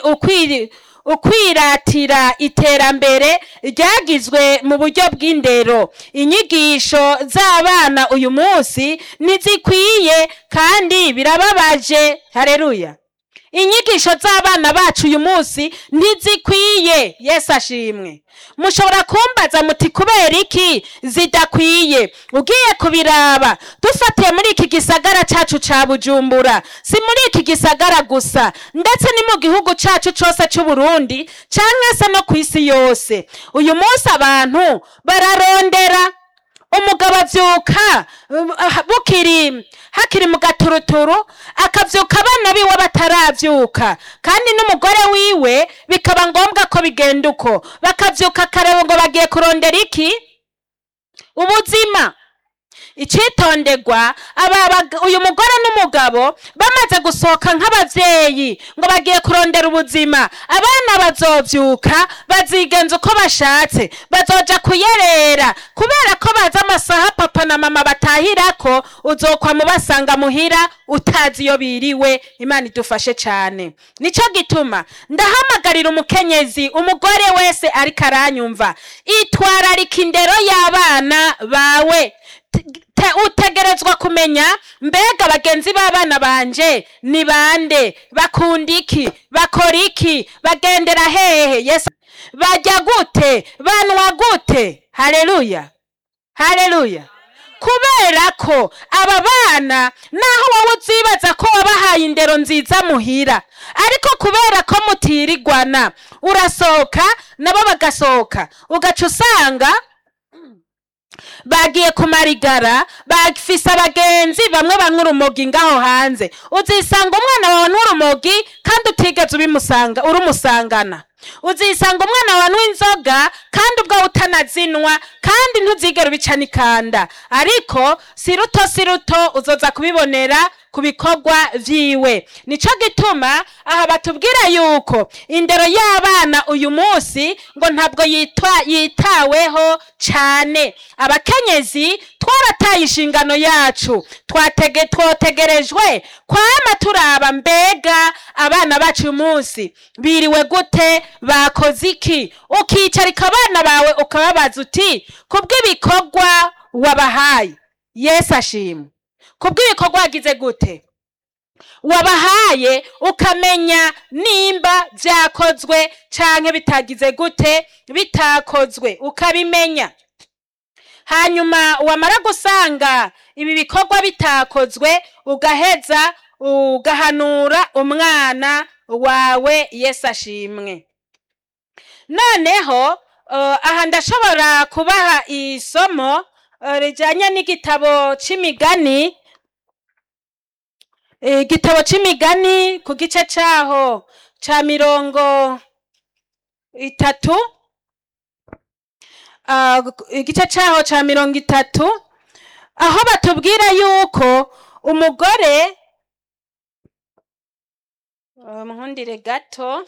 ukwiri ukwiratira iterambere ryagizwe mu buryo bw'indero inyigisho z'abana uyu munsi ntizikwiye kandi birababaje hareruya inyigisho z'abana bacu uyu munsi ntizikwiye yesu ashimwe mushobora kumbaza muti kubera iki zidakwiye ugiye kubiraba dufatiye muri iki gisagara cacu ca bujumbura si muri iki gisagara gusa ndetse ni mu gihugu cacu cose c'uburundi canke se no kw'isi yose uyu munsi abantu bararondera umugabo avyuka uh, bukiri hakiri mu gaturuturu akavyuka abana biwe bataravyuka kandi n'umugore wiwe bikaba ngombwa ko bigenda uko bakavyuka kare ngo bagiye kurondera iki ubuzima icitonderwa aba bag- uyu mugore n'umugabo bamaze gusohoka nk'abavyeyi ngo bagiye kurondera ubuzima abana bazovyuka bazigenza uko bashatse bazoja kuyerera kubera ko bazi amasaha papa na mama batahirako uzokwa mubasanga muhira utazi iyo biriwe imana idufashe cane nico gituma ndahamagarira umukenyezi umugore wese ariko aranyumva itwararika indero y'abana bawe te- utegerezwa kumenya mbega bagenzi b'abana banje ni bande bakunda iki bakora iki bagendera hehe yesu bajya gute banwa gute haleluya haleluya kubera ko aba bana naho wowe uzibaza ko wabahaye indero nziza muhira ariko kubera ko mutirigwana urasohoka nabo bagasohoka ugaca usanga bagiye kumarigara bafise abagenzi bamwe banywa urumogi ngaho hanze uzisanga umwana wawe n'urumogi kandi utigeze ubimusanga urumusangana uzisanga umwana wawe anywa inzoga kandi ubwo utanazinwa kandi ntuzigere ubica n'ikanda ariko si ruto si ruto uzoza kubibonera ku bikorwa vyiwe nico gituma aha batubwira yuko indero y'abana uyu munsi ngo ntabwo yitwa yitaweho cane abakenyezi twarataye inshingano yacu twatege twotegerejwe kwama turaba mbega abana bacu uyu munsi biriwe gute bakoze iki ukicarika abana bawe ukababaza uti kubw'ibikorwa wabahaye yesu ashimwe kubw'ibikorwa wagize gute wabahaye ukamenya nimba vyakozwe canke bitagize gute bitakozwe ukabimenya hanyuma wamara gusanga ibi bikorwa bitakozwe ugaheza ugahanura umwana wawe yesu ashimwe noneho uh, aha ndashobora kubaha isomo uh, rijanye n'igitabo c'imigani igitabo c'imigani ku gice caho ca mirongo itatu Ah, igice caho ca mirongo itatu aho batubwira yuko umugore Ah, muhundire gato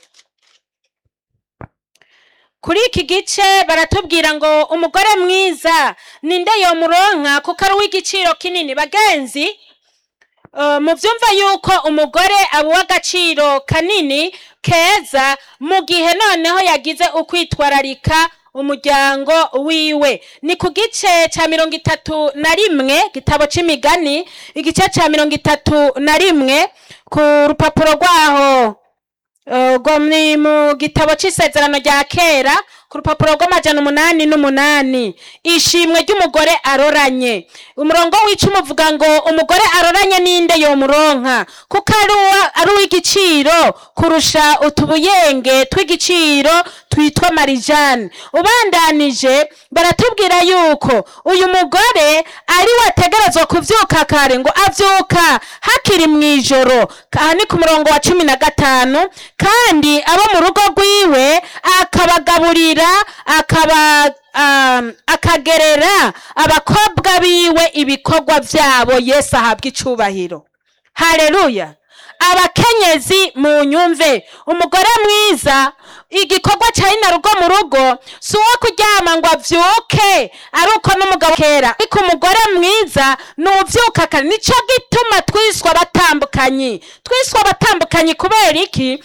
kuri iki gice baratubwira ngo umugore mwiza ninde yomuronka kuko ari uw'igiciro kinini bagenzi Uh, muvyumva yuko umugore aba uw'agaciro kanini keza mu gihe noneho yagize ukwitwararika umuryango wiwe ni ku gice ca mirongo itatu na rimwe gitabo c'imigani igice ca mirongo itatu na rimwe ku rupapuro rwaho uh, rwo ni mu gitabo c'isezerano rya kera ku rupapuro rw'amajana umunani n'umunani ishimwe ry'umugore aroranye umurongo w'icumi uvuga ngo umugore aroranye ninde yomuronka kuko ari uwa- ari uw'igiciro kurusha utubuyenge tw'igiciro twitwa marijane ubandanije baratubwira yuko uyu mugore ari we ategerezwa kuvyuka kare ngo avyuka hakiri mw'ijoro aha ni ku murongo wa cumi na gatanu kandi abo mu rugo rwiwe akabagaburira akaba um, akagerera abakobwa biwe ibikorwa vyabo yesu ahabwa icubahiro haleluya abakenyezi mu nyumve umugore mwiza igikorwa ca ina rugo mu rugo si uwo kuryama ngo avyuke ari uko n'umugabo kera ariko umugore mwiza ni uvyuka kare nico gituma twiswa abatambukanyi twiswa abatambukanyi kubera iki